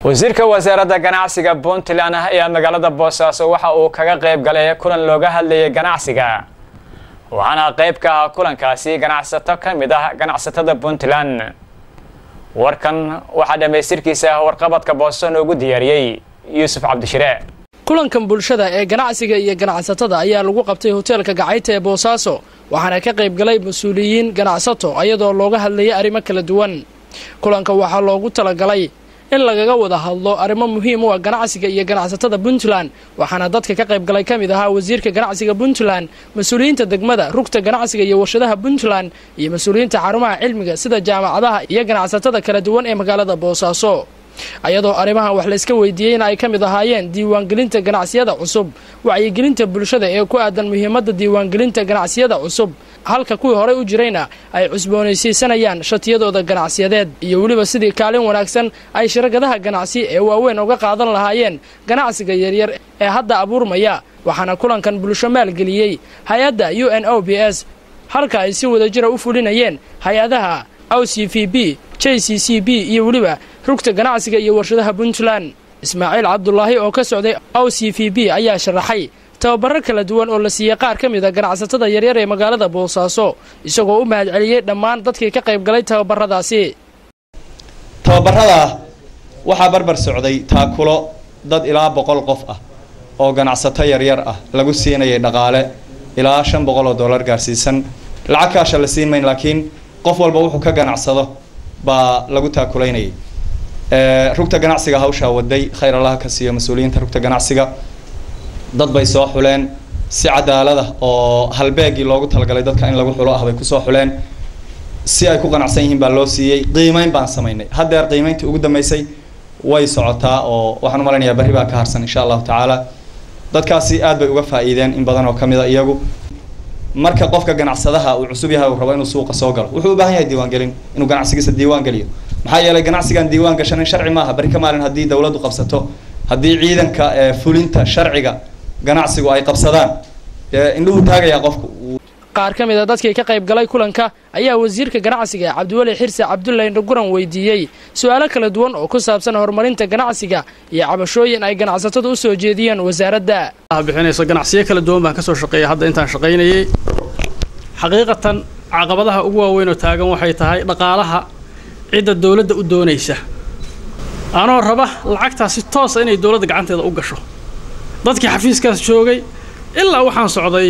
wasiirka wasaaradda ganacsiga puntland ayaa magaalada boosaaso waxa uu kaga qayb galay kulan looga hadlayay ganacsiga waxaana qayb ka ah kulankaasi ganacsato ka mid ah ganacsatada puntland warkan waxaa dhammaystirkiisa warqabadka booso noogu diyaariyey yuusuf cabdishire kulankan bulshada ee ganacsiga iyo ganacsatada ayaa lagu qabtay hoteelka gacayta ee boosaaso waxaana ka qayb galay mas-uuliyiin ganacsato ayadoo looga hadlayay arrimo kala duwan kulanka waxaa loogu talagalay in lagaga wada hadlo arrimo muhiim u ah ganacsiga iyo ganacsatada puntland waxaana dadka ka qayb galay ka mid ahaa wasiirka ganacsiga puntland mas-uuliyiinta degmada rugta ganacsiga iyo warshadaha puntland iyo mas-uuliyiinta xarumaha cilmiga sida jaamacadaha iyo ganacsatada kala duwan ee magaalada boosaaso ayadoo arrimahan wax layska weydiiyey in ay ka mid ahaayeen diiwaangelinta ganacsiyada cusub wacyigelinta bulshada ee ku aadan muhiimadda diiwaangelinta ganacsiyada cusub halka kuwii horey u jirayna ay cusboonaysiisanayaan shatiyadooda ganacsiyadeed iyo weliba sidii kaalin wanaagsan ay shirkadaha ganacsi ee waaweyn uga qaadan lahaayeen ganacsiga yaryar ee hadda abuurmaya waxaana kulankan bulsho maalgeliyey hay-adda u n o b s halka ay si wadajira u fulinayeen hay-adaha o c v b j c c b iyo weliba rugta ganacsiga iyo warshadaha puntland ismaaciil cabdulaahi oo ka socday o c v b ayaa sharaxay tababaro kala duwan oo la siiyey qaar ka mid a ganacsatada yaryar ee magaalada boosaaso isagoo u mahadceliyey dhammaan dadkii ka qayb galay tababaradaasi tababarada waxaa barbar socday taakulo dad ilaa boqol qof ah oo ganacsato yaryar ah lagu siinayay dhaqaale ilaa shan boqol oo dollar gaarsiisan lacag kaasha la siin mayn laakiin qof walba wuxuu ka ganacsado baa lagu taakulaynayay rugta ganacsiga hawshaa waday khayr allaha ka siiyo mas-uuliyiinta rugta ganacsiga dad bay soo xuleen si cadaalada oo halbeegii loogu talagalay dadka in lagu xulo ah bay kusoo xuleen si ay ku qanacsan yihiin baa loo siiyey qiimeyn baan samaynay haddeer qiimeyntii ugu dambeysay way socotaa oo waxaan u malaynayaa berri baa ka harsan insha allahu tacaala dadkaasi aad bay uga faa'iideen in badan oo ka mid a iyagu marka qofka ganacsadaha uu cusub yahay uu rabo inuu suuqa soo galo wuxuu u baahan yahay diiwaangelin inuu ganacsigiisa diiwaan geliyo maxaa yeelay ganacsigan diiwaan gashanin sharci maaha bari ka maalin haddii dawladdu qabsato haddii ciidanka fulinta sharciga ganacsigu ay qabsadaan indhuhu taagayaa qofku qaar ka mid a dadkii ka qayb galay kulanka ayaa wasiirka ganacsiga cabdiweli xirse cabdullahi indhaguran weydiiyey su-aalo kala duwan oo ku saabsan horumarinta ganacsiga iyo cabashooyin ay ganacsatadu u soo jeediyeen wasaaradda bixinayso ganacsiyo kala duwan baan ka soo shaqeeyay hadda intaan shaqaynayay xaqiiqatan caqabadaha ugu waaweyn oo taagan waxay tahay dhaqaalaha cidda dawladda u doonaysa anoo raba lacagtaas si toosa inay dawladda gacanteeda u gasho dadkii xafiiskaas joogay ilaa waxaan socday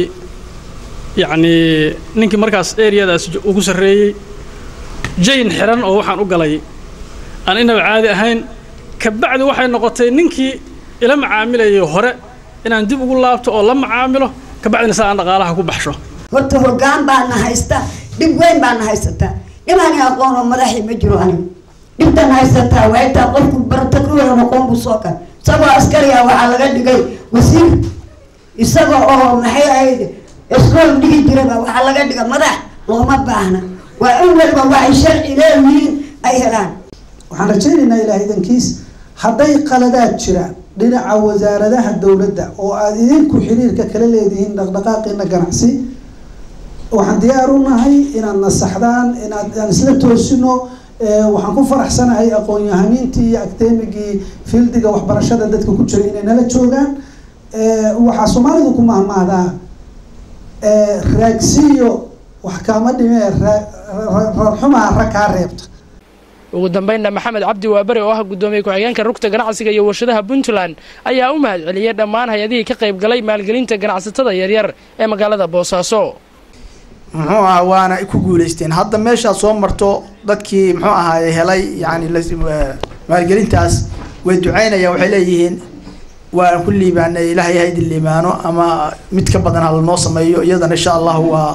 yacnii ninkii markaas eriyadaas ugu sarreeyey jayn xiran oo waxaan u galay aan inaba caadi ahayn kabacdi waxay noqotay ninkii ila macaamilayay hore inaan dib ugu laabto oo la macaamilo kabacdina saa aan dhaqaalaha ku baxsho horta hoggaan baana haysta dhib weyn baana haysataa dhimaani aqoon oo madaxii ma jiro anigu dhibtan haysataa waataa qofku barata kuweyn aqoon buu soo kal isagoo askariga waxaa laga dhigay wasiir isaga oo maxay ahayd iskool dhigi jiraba waxaa laga dhiga madax looma baahna waa in waliba waxay sharci leeyihiin ay helaan waxaan rajaynaynaa ilaah idankiis hadday qaladaad jiraan dhinaca wasaaradaha dowladda oo aada idinku xiriirka kala leedihiin dhaqdhaqaaqiina ganacsi waxaan diyaar u nahay inaad nasaxdaan inaad aan isla toosino waxaan ku faraxsanahay aqoon-yahaniintii iyo academigii fieldiga waxbarashada dadka ku jira inay nala joogaan waxaa soomaalidu ku mahmaahdaa raagsiyo wax kaama dhimee raarxumaa rag kaa reebta ugu dambeynna maxamed cabdi waabari oo ah guddoomiye ku-xigeenka rugta ganacsiga iyo warshadaha puntland ayaa u mahadceliyey dhammaan hay-adihii ka qayb galay maalgelinta ganacsatada yaryar ee magaalada boosaaso muxuu aha waana ku guulaysteen hadda meeshaad soo marto dadkii muxuu ahaaye helay yani maalgelintaas way ducaynayaan waxay leeyihiin waan ku liibaanay ilaahay ha idin liibaano ama mid ka badan hala noo sameeyo iyadana insha allahu waa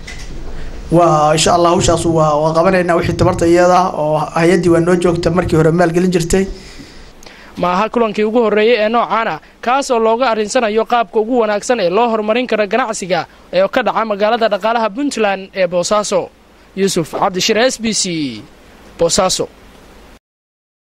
waa insha allah hawshaas waa waa qabanaynaa wixii tabarta iyada oo hay-addii waa noo joogta markii hore maalgelin jirtay ma aha kulankii ugu horreeyey ee noocaana kaas oo looga arrinsanayo qaabka ugu wanaagsan ee loo horumarin karo ganacsiga ee ka dhaca magaalada dhaqaalaha puntland ee boosaaso yuusuf cabdishire s b c boosaaso